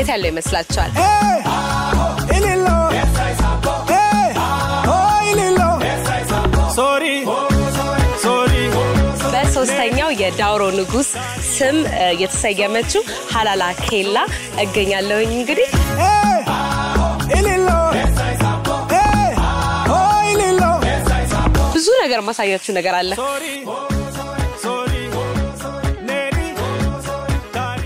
የት ያለው ይመስላችኋል? Ililo. Hey, oh Ililo. Sorry, sorry. በሶስተኛው የዳውሮ ንጉስ ስም እ፣ የተሰየመችው ሀላላ ኬላ እገኛለሁኝ እንግዲህ Hey, Ililo. Hey, oh Ililo. ብዙ ነገር ማሳያችሁ ነገር አለ። Sorry, sorry. Neri, Dari.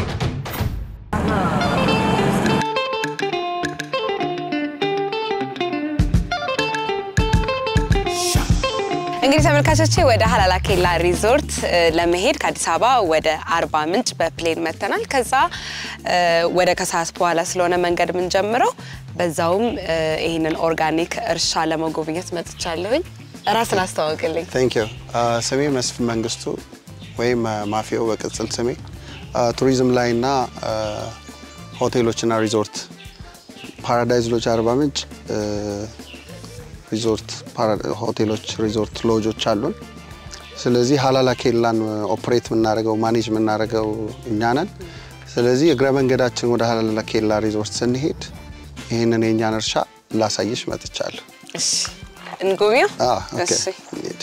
እንግዲህ ተመልካቾቼ ወደ ሀላላ ኬላ ሪዞርት እ፣ ለመሄድ ከአዲስ አበባ ወደ አርባ ምንጭ በፕሌን መተናል። ከዛ እ፣ ወደ ከሰዓት በኋላ ስለሆነ መንገድ የምንጀምረው በዛውም እ፣ ይህንን ኦርጋኒክ እርሻ ለመጎብኘት መጥቻለሁኝ። ራስን አስተዋውቅልኝ። ቴንክ ዩ ስሜ መስፍን መንግስቱ ወይም ማፊዮ በቅጽል ስሜ ቱሪዝም ላይ እና ሆቴሎችና ሪዞርት ፓራዳይዝ ሎጅ አርባ ምንጭ እ፣ ሪዞርት ፓራ- ሆቴሎች ሪዞርት ሎጆች አሉን። ስለዚህ ሀላላ ኬላን ኦፕሬት የምናደርገው ማኔጅ የምናደርገው እኛ ነን። ስለዚህ እግረ መንገዳችን ወደ ሀላላ ኬላ ሪዞርት ስንሄድ ይህንን የእኛን እርሻ ላሳይሽ መጥቻለሁ። እሺ እንጎብኘው። አዎ፣ ኦኬ፣ እሺ እንሂድ።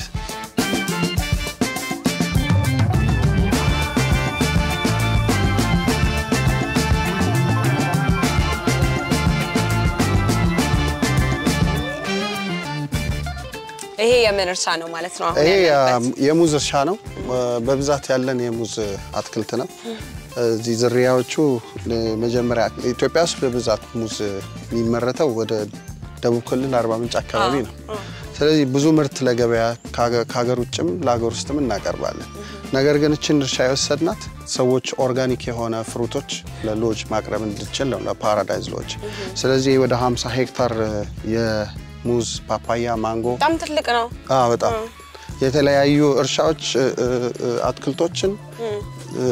ይሄ የምን እርሻ ነው ማለት ነው? አሁን ይሄ ያለንበት? የሙዝ እርሻ ነው። በብዛት ያለን የሙዝ አትክልት ነው። እዚህ ዝርያዎቹ መጀመሪያ ኢትዮጵያ ውስጥ በብዛት ሙዝ የሚመረተው ወደ ደቡብ ክልል አርባ ምንጭ አካባቢ ነው። ስለዚህ ብዙ ምርት ለገበያ ከሀገ- ከሀገር ውጭም ለሀገር ውስጥም እናቀርባለን። ነገር ግን እችን እርሻ የወሰድናት ሰዎች ኦርጋኒክ የሆነ ፍሩቶች ለሎጅ ማቅረብ እንድችል ነው፣ ለፓራዳይዝ ሎጅ። ስለዚህ ወደ 50 ሄክታር የሙዝ፣ ፓፓያ፣ ማንጎ በጣም ትልቅ ነው። አዎ በጣም የተለያዩ እርሻዎች እ፣ እ፣ እ፣ አትክልቶችን እ፣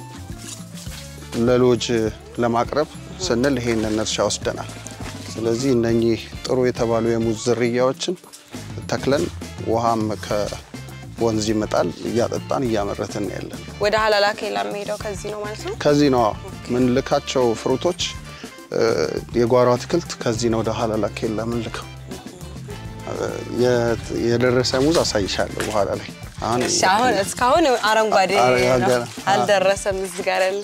ለሎጅ ለማቅረብ ስንል ይሄንን እርሻ ወስደናል። ስለዚህ እነኚህ ጥሩ የተባሉ የሙዝ ዝርያዎችን ተክለን ውሃም ከወንዝ ይመጣል እያጠጣን እያመረትን ያለን። ወደ ሀላላ ኬላ የሚሄደው ከዚህ ነው ማለት ነው። ከዚህ ነው ምንልካቸው ፍሩቶች እ፣ የጓሮ አትክልት ከዚህ ነው ወደ ሀላላ ኬላ ምንልከው። የ- የደረሰ ሙዝ አሳይሻለሁ በኋላ ላይ። አሁን እሺ አሁን እስካሁን አረንጓዴ አረ- ነው፣ አገ- አልደረሰም እዚህ ጋር ያለ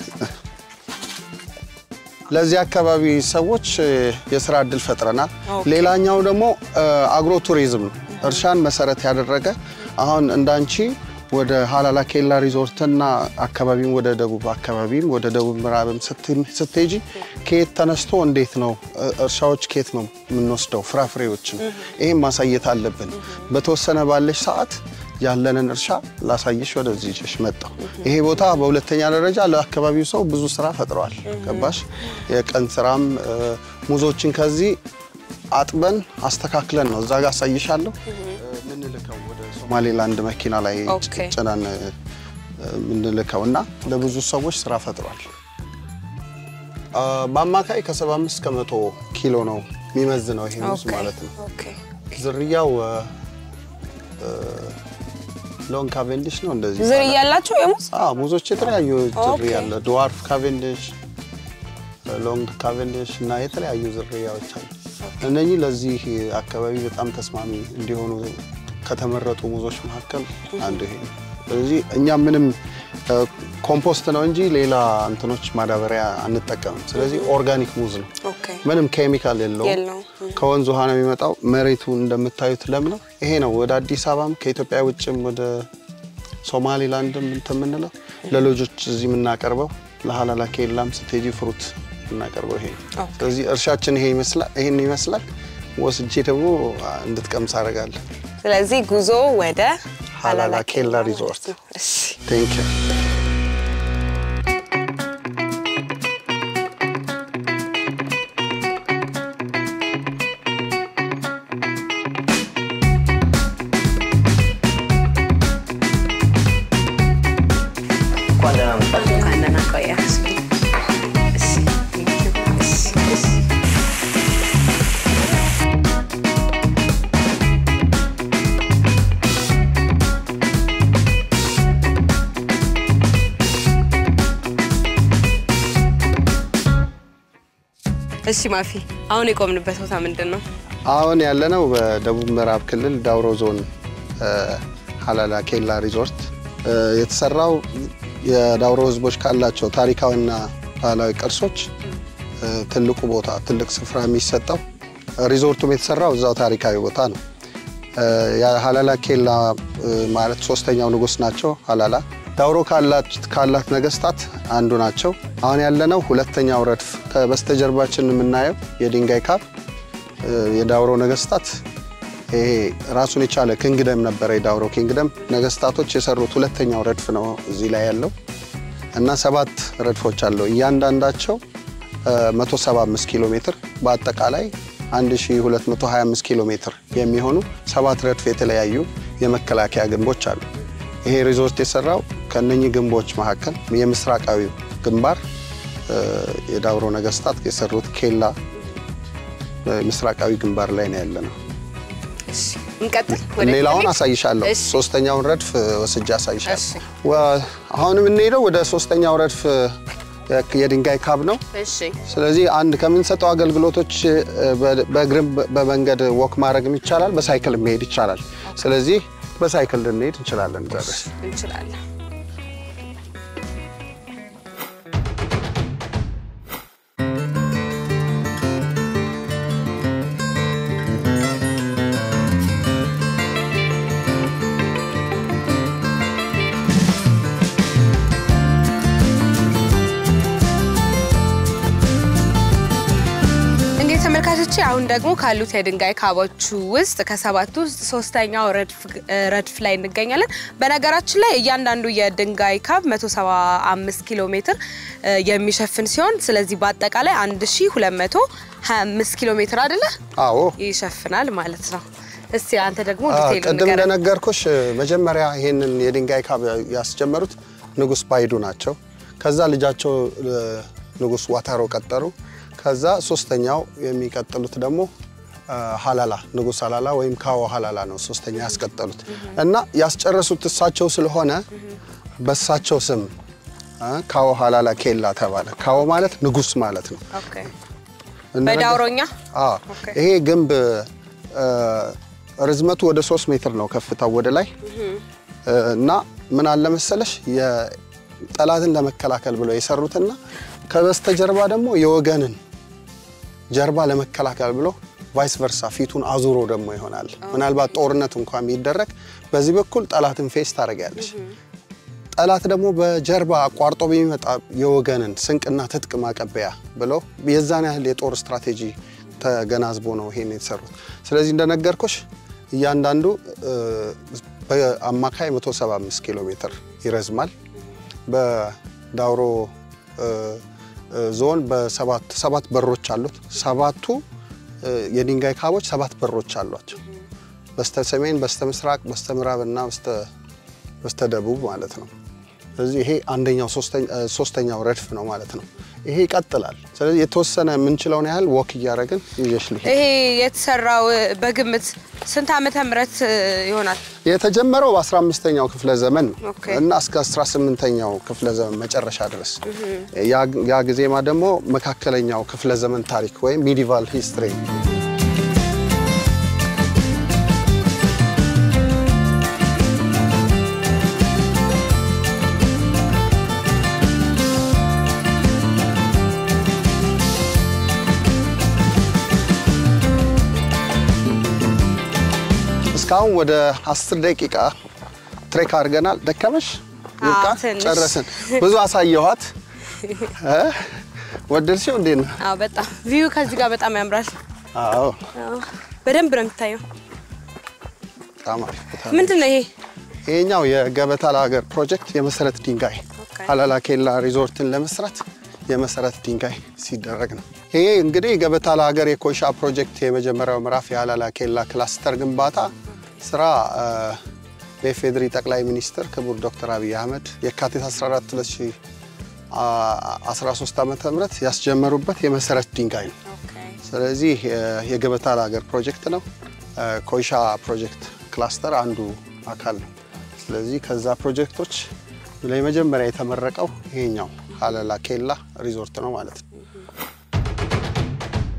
ለዚህ አካባቢ ሰዎች እ፣ የስራ እድል ፈጥረናል። ኦኬ። ሌላኛው ደግሞ እ፣ አግሮ ቱሪዝም ነው። እርሻን መሰረት ያደረገ አሁን እንዳንቺ ወደ ሀላላ ኬላ ሪዞርትና አካባቢም ወደ ደቡብ አካባቢም ወደ ደቡብ ምዕራብም ስት- ስትሄጂ ከየት ተነስቶ እንዴት ነው እ፣ እርሻዎች ከየት ነው የምንወስደው ፍራፍሬዎችን ይህም ማሳየት አለብን። በተወሰነ ባለሽ ሰዓት ያለንን እርሻ ላሳይሽ ወደዚህ ይዤሽ መጣሁ። ይሄ ቦታ በሁለተኛ ደረጃ ለአካባቢው ሰው ብዙ ስራ ፈጥረዋል። ገባሽ? የቀን ስራም እ፣ ሙዞችን ከዚህ አጥበን አስተካክለን ነው እዛ ጋር አሳይሻለሁ ምንልከው ወደ ሶማሌላንድ መኪና ላይ ኦኬ። ጭነን እ፣ ምንልከው እና ለብዙ ሰዎች ስራ ፈጥሯል። አ፣ በአማካይ ከ75 እስከ 100 ኪሎ ነው የሚመዝነው ይሄ ሙዝ ኦኬ፣ ማለት ነው። ኦኬ። ዝርያው ሎንግ ካቬንዲሽ ነው እንደዚህ ዝርያ ይባላል። ያላቸው የሙዝ አዎ ሙዞች የተለያዩ ኦኬ። ዝርያ አለ። ድዋርፍ ካቬንዲሽ፣ ሎንግ ካቬንዲሽ እና የተለያዩ ዝርያዎች አሉ። እነኚህ ለዚህ አካባቢ በጣም ተስማሚ እንዲሆኑ ከተመረጡ ሙዞች መካከል አንዱ ይሄ ነው። ስለዚህ እኛ ምንም እ፣ ኮምፖስት ነው እንጂ ሌላ እንትኖች ማዳበሪያ አንጠቀምም። ስለዚህ ኦርጋኒክ ሙዝ ነው። ኦኬ ምንም ኬሚካል የለውም። የለውም። ከወንዝ ውሃ ነው የሚመጣው። መሬቱ እንደምታዩት ለም ነው። ይሄ ነው ወደ አዲስ አበባም ከኢትዮጵያ ውጭም ወደ ሶማሊላንድም እንትን የምንለው ለሎጆች እዚህ የምናቀርበው ለሀላላ ኬላም ስትሄጂ ፍሩት የምናቀርበው ይሄ ነው። ኦኬ። ስለዚህ እርሻችን ይሄ ይመስላል ይሄን ይመስላል። ወስጄ ደግሞ እንድትቀምስ አደርጋለሁ። ስለዚህ ጉዞ ወደ ሀላላ ኬላ ማለት ሪዞርት። ነው። እሺ ቴንክ ዩ እንኳን ደህና ቆያችሁ። እሺ፣ እሺ፣ እሺ። እሺ ማፊ፣ አሁን የቆምንበት ቦታ ምንድን ነው? አሁን ያለነው በደቡብ ምዕራብ ክልል ዳውሮ ዞን እ፣ ሀላላ ኬላ ሪዞርት እ፣ የተሰራው የዳውሮ ሕዝቦች ካላቸው ታሪካዊና ባህላዊ ቅርሶች እ፣ ትልቁ ቦታ ትልቅ ስፍራ የሚሰጠው ሪዞርቱም የተሰራው እዛው ታሪካዊ ቦታ ነው። እ፣ የሀላላ ኬላ እ፣ ማለት ሶስተኛው ንጉስ ናቸው። ሀላላ ዳውሮ ካላት ካላት ነገስታት አንዱ ናቸው። አሁን ያለነው ሁለተኛው ረድፍ ከበስተጀርባችን የምናየው የድንጋይ ካብ እ፣ የዳውሮ ነገስታት ይሄ ራሱን የቻለ ኪንግደም ነበረ። የዳውሮ ኪንግደም ነገስታቶች የሰሩት ሁለተኛው ረድፍ ነው እዚህ ላይ ያለው እና ሰባት ረድፎች አለው። እያንዳንዳቸው እ፣ 175 ኪሎ ሜትር በአጠቃላይ 1225 ኪሎ ሜትር የሚሆኑ ሰባት ረድፍ የተለያዩ የመከላከያ ግንቦች አሉ። ይሄ ሪዞርት የሰራው ከነኚህ ግንቦች መካከል የምስራቃዊው ግንባር እ፣ የዳውሮ ነገስታት የሰሩት ኬላ ምስራቃዊ ግንባር ላይ ነው ያለ ነው። እሺ እንቀጥል። ወደ ሌላውን ፊት? አሳይሻለሁ። እሺ። ሶስተኛውን ረድፍ ወስጄ አሳይሻለሁ። እሺ። ወ- አሁን የምንሄደው ወደ ሶስተኛው ረድፍ የ- የድንጋይ ካብ ነው። እሺ ስለዚህ አንድ ከምንሰጠው አገልግሎቶች እ፣ በ- በእግርም በ- በመንገድ ወክ ማድረግም ይቻላል፣ በሳይክል መሄድ ይቻላል። ስለዚህ በሳይክል ልንሄድ እንችላለን። እዛ ድረስ እንችላለን። እንግዲህ ተመልካቾቼ አሁን ደግሞ ካሉት የድንጋይ ካቦቹ ውስጥ ከሰባቱ ውስጥ ሶስተኛው ረድፍ ረድፍ ላይ እንገኛለን። በነገራችን ላይ እያንዳንዱ የድንጋይ ካብ 175 ኪሎ ሜትር እ፣ የሚሸፍን ሲሆን ስለዚህ በአጠቃላይ 1225 ኪሎ ሜትር አይደለ አዎ ይሸፍናል ማለት ነው። እስቲ አንተ ደግሞ አ፣ ዲቴይሉ ቅድም ንገረን። እንደነገርኩሽ መጀመሪያ ይሄንን የድንጋይ ካብ ያስጀመሩት ንጉስ ባይዱ ናቸው። ከዛ ልጃቸው እ፣ ንጉስ ዋታሮ ቀጠሩ። ከዛ ሶስተኛው የሚቀጥሉት ደግሞ አ፣ ሀላላ ንጉስ ሀላላ ወይም ካዎ ሀላላ ነው ሶስተኛ ያስቀጠሉት እና ያስጨረሱት እሳቸው ስለሆነ በእሳቸው ስም አ፣ ካዎ ሀላላ ኬላ ተባለ። ካዎ ማለት ንጉስ ማለት ነው። ኦኬ። እንደነገር- በዳውሮኛ አዎ ኦኬ። ይሄ ግንብ እ፣ ርዝመቱ ወደ ሶስት ሜትር ነው ከፍታው ወደ ላይ እ፣ እና ምን አለ መሰለሽ የጠላትን ለመከላከል ብለው የሰሩትና ከበስተጀርባ ደግሞ የወገንን ጀርባ ለመከላከል ብሎ ቫይስ ቨርሳ ፊቱን አዙሮ ደግሞ ይሆናል። ምናልባት ጦርነት እንኳን ቢደረግ በዚህ በኩል ጠላትን ፌስ ታደርጊያለሽ። ጠላት ደግሞ በጀርባ አቋርጦ በሚመጣ የወገንን ስንቅና ትጥቅ ማቀበያ ብለው የዛን ያህል የጦር ስትራቴጂ ተገናዝቦ ነው ይሄን የተሰሩት። ስለዚህ እንደነገርኩሽ እያንዳንዱ እ፣ በአማካይ 175 ኪሎ ሜትር ይረዝማል። በዳውሮ እ፣ እ፣ ዞን በሰባት ሰባት በሮች አሉት። ሰባቱ እ፣ የድንጋይ ካቦች ሰባት በሮች አሏቸው። በስተ ሰሜን፣ በስተ ምስራቅ፣ በስተ ምዕራብ እና በስተ በስተ ደቡብ ማለት ነው። ስለዚህ ይሄ አንደኛው ሶስተኛ- እ፣ ሶስተኛው ረድፍ ነው ማለት ነው። ይሄ ይቀጥላል። ስለዚህ የተወሰነ የምንችለውን ያህል ወክ እያደረግን ይዤሽ ልሄድ። ይሄ የተሰራው እ፣ በግምት ስንት ዓመተ ምህረት እ፣ ይሆናል? የተጀመረው በ15ኛው ክፍለ ዘመን ነው ኦኬ። እና እስከ 18ኛው ክፍለ ዘመን መጨረሻ ድረስ ያ- ያ ጊዜማ ደግሞ መካከለኛው ክፍለ ዘመን ታሪክ ወይም ሚዲቫል ሂስትሪ እስካሁን ወደ 10 ደቂቃ ትሬክ አድርገናል። ደከመሽ? ይብቃ? ትንሽ። ጨረስን። ብዙ አሳየኋት። እ? ወደድሽው? እንዴት ነው? አዎ በጣም ቪው ከዚህ ጋር በጣም ያምራል። አዎ አዎ፣ በደንብ ነው የሚታየው። በጣም አሪፍ ቦታ ነው። ምንድን ነው ይሄ? ይሄኛው የገበታ ለሀገር ፕሮጀክት የመሰረት ድንጋይ ኦኬ። ሀላላ ኬላ ሪዞርትን ለመስራት የመሰረት ድንጋይ ሲደረግ ነው። ይሄ እንግዲህ ገበታ ለሀገር የኮይሻ ፕሮጀክት የመጀመሪያው ምዕራፍ የሀላላ ኬላ ክላስተር ግንባታ ስራ እ፣ በኢፌዴሪ ጠቅላይ ሚኒስትር ክቡር ዶክተር አብይ አህመድ የካቲት 14 2013 ዓ ም ያስጀመሩበት የመሰረት ድንጋይ ነው። ስለዚህ የ- የገበታ ለሀገር ፕሮጀክት ነው። እ፣ ኮይሻ ፕሮጀክት ክላስተር አንዱ አካል ነው። ስለዚህ ከዛ ፕሮጀክቶች ለመጀመሪያ የተመረቀው ይሄኛው ሀላላ ኬላ ሪዞርት ነው ማለት ነው።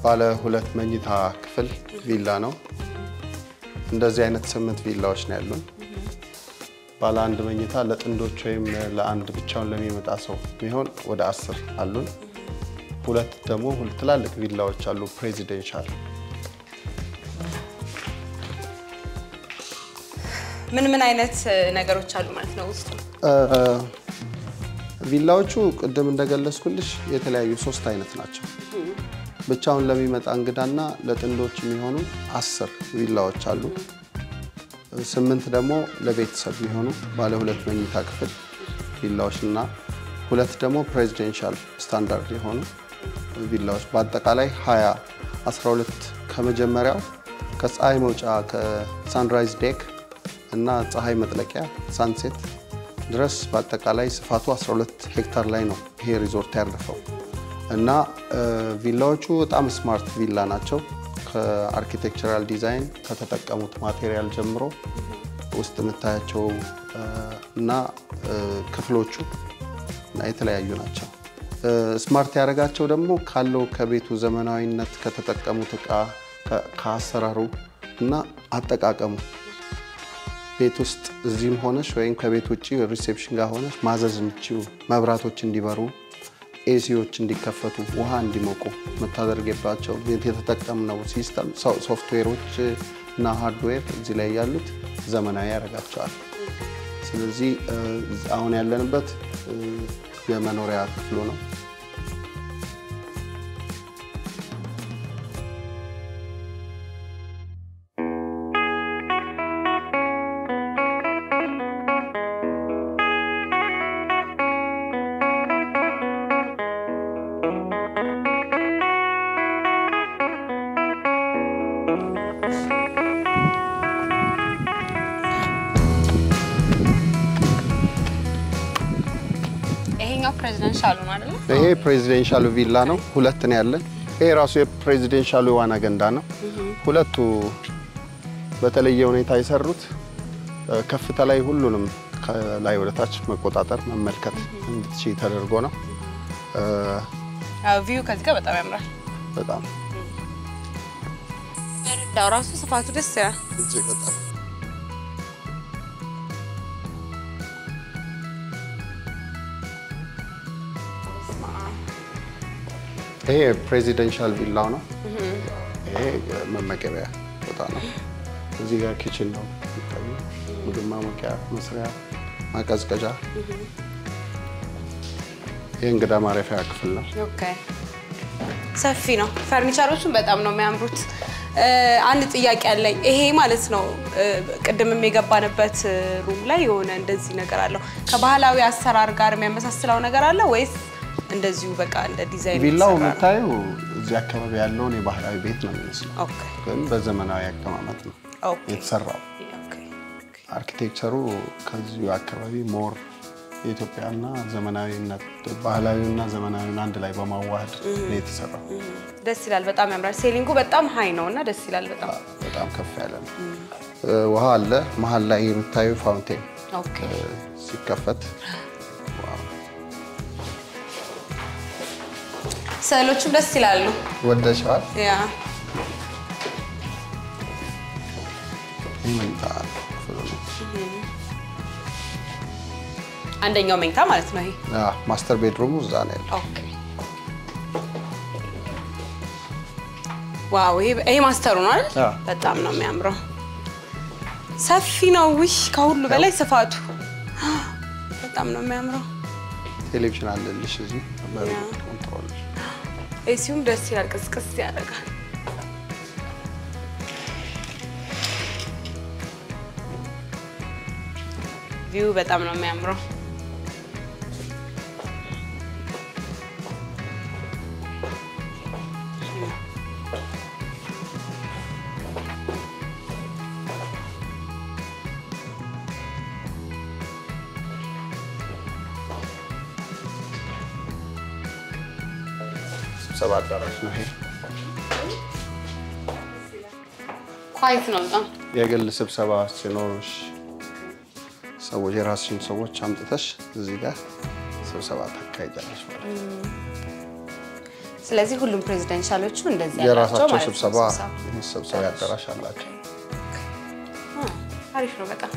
ባለ ሁለት መኝታ ክፍል ቪላ ነው። እንደዚህ አይነት ስምንት ቪላዎች ነው ያሉን። ባለ አንድ መኝታ ለጥንዶች ወይም ለአንድ ብቻውን ለሚመጣ ሰው የሚሆን ወደ አስር አሉን። ሁለት ደግሞ ሁለት ትላልቅ ቪላዎች አሉ ፕሬዚደንሻል ምን ምን አይነት እ, ነገሮች አሉ ማለት ነው ውስጡ? ቪላዎቹ ቅድም እንደገለጽኩልሽ የተለያዩ ሶስት አይነት ናቸው። ብቻውን ለሚመጣ እንግዳና ለጥንዶች የሚሆኑ አስር ቪላዎች አሉ። ስምንት ደግሞ ለቤተሰብ የሚሆኑ ባለ ሁለት መኝታ ክፍል ቪላዎች እና ሁለት ደግሞ ፕሬዚደንሻል ስታንዳርድ የሆኑ ቪላዎች በአጠቃላይ 20 12 ከመጀመሪያው ከፀሐይ መውጫ ከሳንራይዝ ዴክ እና ፀሐይ መጥለቂያ ሳንሴት ድረስ በአጠቃላይ ስፋቱ 12 ሄክታር ላይ ነው ይሄ ሪዞርት ያረፈው እና እ፣ ቪላዎቹ በጣም ስማርት ቪላ ናቸው። ከአርኪቴክቸራል ዲዛይን ከተጠቀሙት ማቴሪያል ጀምሮ ውስጥ የምታያቸው እ፣ እና እ፣ ክፍሎቹ እና የተለያዩ ናቸው። እ፣ ስማርት ያደረጋቸው ደግሞ ካለው ከቤቱ ዘመናዊነት ከተጠቀሙት እቃ ከ- ከአሰራሩ እና አጠቃቀሙ ቤት ውስጥ እዚህም ሆነሽ ወይም ከቤት ውጭ ሪሴፕሽን ጋር ሆነሽ ማዘዝ የምችው መብራቶች እንዲበሩ፣ ኤሲዎች እንዲከፈቱ፣ ውሃ እንዲሞቁ የምታደርግባቸው የተጠቀምነው ሲስተም ሶ- ሶፍትዌሮች እና ሃርድዌር እዚህ ላይ ያሉት ዘመናዊ ያደርጋቸዋል። ስለዚህ እ፣ አሁን ያለንበት እ፣ የመኖሪያ ክፍሉ ነው። ይሄኛው ፕሬዚደንሻሉ ነው አይደለ? ይሄ ፕሬዚደንሻሉ ቪላ ነው። ሁለት ነው ያለን። ይሄ ራሱ የፕሬዚደንሻሉ የዋና ገንዳ ነው። ሁለቱ በተለየ ሁኔታ የሰሩት እ፣ ከፍታ ላይ ሁሉንም ከላይ ወደ ታች መቆጣጠር መመልከት እንድትችይ ተደርጎ ነው። እ፣ ቪው ከዚህ ጋር በጣም ያምራል። በጣም ያው ራሱ ስፋቱ ደስ ይላል። እጅግ በጣም ይሄ ፕሬዚደንሻል ቪላው ነው። ይሄ መመገቢያ ቦታ ነው። እዚህ ጋር ኪችን ነው የሚታየው። ምግብ ማሞቂያ፣ መስሪያ፣ ማቀዝቀዣ። ይህ እንግዳ ማረፊያ ክፍል ነው። ኦኬ ሰፊ ነው። ፈርኒቸሮቹን በጣም ነው የሚያምሩት። እ፣ አንድ ጥያቄ አለኝ። ይሄ ማለት ነው እ፣ ቅድምም የገባንበት እ፣ ሩም ላይ የሆነ እንደዚህ ነገር አለው ከባህላዊ አሰራር ጋር የሚያመሳስለው ነገር አለ ወይስ እንደዚሁ በቃ እንደ ዲዛይን ቪላው የተሰራ ነው? የምታየው እዚህ አካባቢ ያለውን የባህላዊ ቤት ነው የሚመስለው፣ ኦኬ ግን በዘመናዊ አቀማመጥ ነው ኦኬ የተሰራው። ኦኬ አርኪቴክቸሩ ከዚሁ አካባቢ ሞር የኢትዮጵያና ዘመናዊነት ባህላዊና ዘመናዊን አንድ ላይ በማዋሃድ ነው የተሰራው። ደስ ይላል። በጣም ያምራል። ሴሊንጉ በጣም ሀይ ነው እና ደስ ይላል በጣም በጣም ከፍ ያለ ነው። እ፣ ውሃ አለ መሀል ላይ የምታዩ ፋውንቴን ኦኬ እ፣ ሲከፈት ዋው፣ ስዕሎቹም ደስ ይላሉ። ወደሸዋል። ያ ይህ መኝታ ክፍሉ ነው። አንደኛው መኝታ ማለት ነው ይሄ። አ፣ ማስተር ቤድሩሙ እዛ ነው ያለው። ኦኬ ዋው ይሄ ይሄ ማስተሩ ነው አይደል? አዎ። በጣም ነው የሚያምረው። ሰፊ ነው። ውሽ ከሁሉ በላይ ስፋቱ በጣም ነው የሚያምረው። ቴሌቪዥን አለልሽ እዚህ በሪሞት ያ። ኮንትሮል ኤሲውም ደስ ይላል፣ ቅስቅስ ያደርጋል። ቪው በጣም ነው የሚያምረው። ስብሰባ አዳራሽ ነው ይሄ። ኳይት ነው በጣም የግል ስብሰባ ሲኖርሽ ሰዎች የራስሽን ሰዎች አምጥተሽ እዚህ ጋር ስብሰባ ታካሂጃለሽ ማለት ነው። ስለዚህ ሁሉም ፕሬዚደንሻሎቹ እንደዚህ ያላቸው የራሳቸው ማለት ነው ስብሰባ ስብሰባ። መሰብሰቢያ አዳራሽ አላቸው። አ፣ አሪፍ ነው በጣም።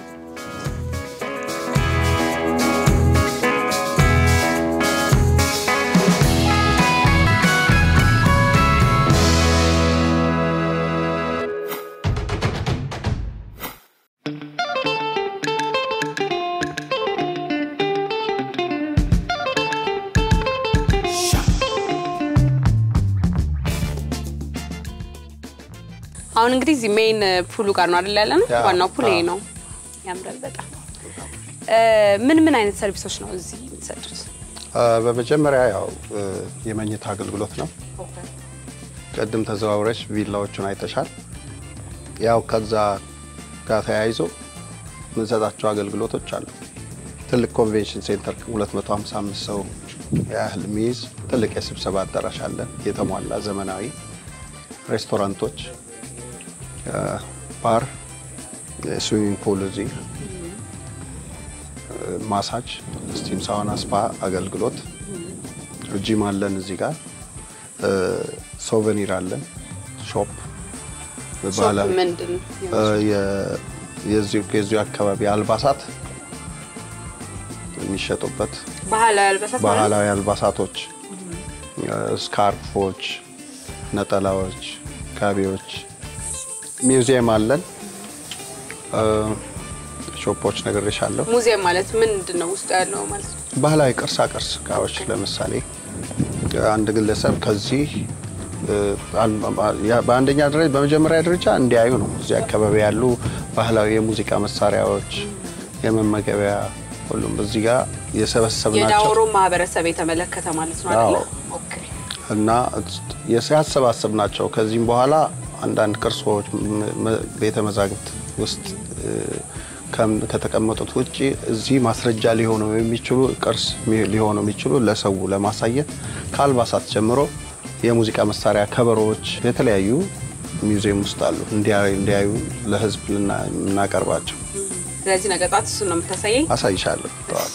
አሁን እንግዲህ እዚህ ሜይን ፑሉ ጋር ነው አይደል ያለ ነው? ያ፣ ዋናው ፑል ይሄ አዎ። ነው። ያምራል በጣም። እ፣ ምን ምን አይነት ሰርቪሶች ነው እዚህ የምትሰጡት? አ፣ በመጀመሪያ ያው እ፣ የመኝታ አገልግሎት ነው። ቅድም ተዘዋውረች ቪላዎቹን አይተሻል። ያው ከዛ ጋር ተያይዞ የምንሰጣቸው አገልግሎቶች አሉ። ትልቅ ኮንቬንሽን ሴንተር 255 ሰው ያህል የሚይዝ ትልቅ የስብሰባ አዳራሽ አለ። የተሟላ ዘመናዊ ሬስቶራንቶች፣ አ፣ ባር፣ ስዊሚንግ ፑል እዚህ ማሳጅ፣ ስቲም ሳውና፣ ስፓ አገልግሎት፣ ጂም አለን እዚህ ጋር ሶቨኒር አለን፣ ሾፕ ባህላዊ ምንድን ነው? እ፣ የ- የዚሁ የዚሁ አካባቢ አልባሳት የሚሸጡበት ባህላዊ አልባሳት ማለት ነው? ባህላዊ አልባሳቶች፣ ስካርፎች፣ ነጠላዎች፣ ጋቢዎች፣ ሚውዚየም አለን፣ እ፣ ሾፖች ነግሬሻለሁ። ሙዚየም ማለት ምንድን ነው ውስጡ ያለው ማለት ነው? ባህላዊ ቅርሳ ቅርስ እቃዎች ለምሳሌ አንድ ግለሰብ ከዚህ እ፣ አል- ያ- በአንደኛ ደረጃ በመጀመሪያ ደረጃ እንዲያዩ ነው። እዚህ አካባቢ ያሉ ባህላዊ የሙዚቃ መሳሪያዎች፣ የመመገቢያ ሁሉም እዚህ ጋር የሰበሰብናቸው የዳውሮ ማህበረሰብ የተመለከተ ማለት ነው አይደለ? አዎ። ኦኬ። እና ያሰባሰብናቸው ከዚህም በኋላ አንዳንድ ቅርሶች ም- መ- ቤተ መዛግብት ውስጥ እ፣ ከም- ከተቀመጡት ውጭ እዚህ ማስረጃ ሊሆኑ የሚችሉ ቅርስ ሚ- ሊሆኑ የሚችሉ ለሰው ለማሳየት ከአልባሳት ጀምሮ የሙዚቃ መሳሪያ ከበሮዎች፣ የተለያዩ ሚውዚየም ውስጥ አሉ እንዲያ- እንዲያዩ ለሕዝብ ልና- የምናቀርባቸው ስለዚህ ነገ ጠዋት እሱን ነው የምታሳየኝ? አሳይሻለሁ ጠዋት።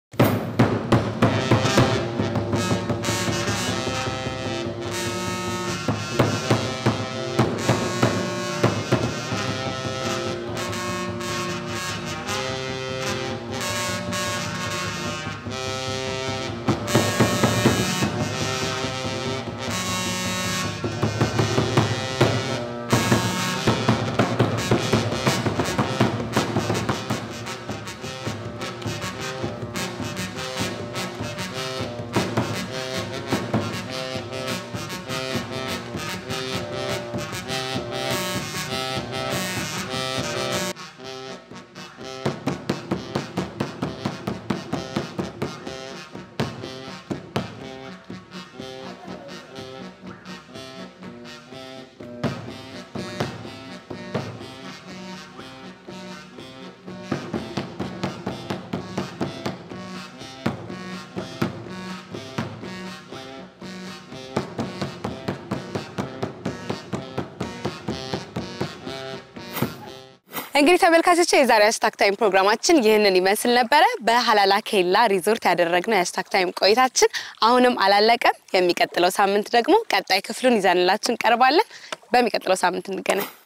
እንግዲህ ተመልካቾች የዛሬ ሃሽታግ ታይም ፕሮግራማችን ይህንን ይመስል ነበረ። በሀላላ ኬላ ሪዞርት ያደረግነው የሃሽታግ ታይም ቆይታችን አሁንም አላለቀም። የሚቀጥለው ሳምንት ደግሞ ቀጣይ ክፍሉን ይዘንላችሁ እንቀርባለን። በሚቀጥለው ሳምንት እንገናኝ።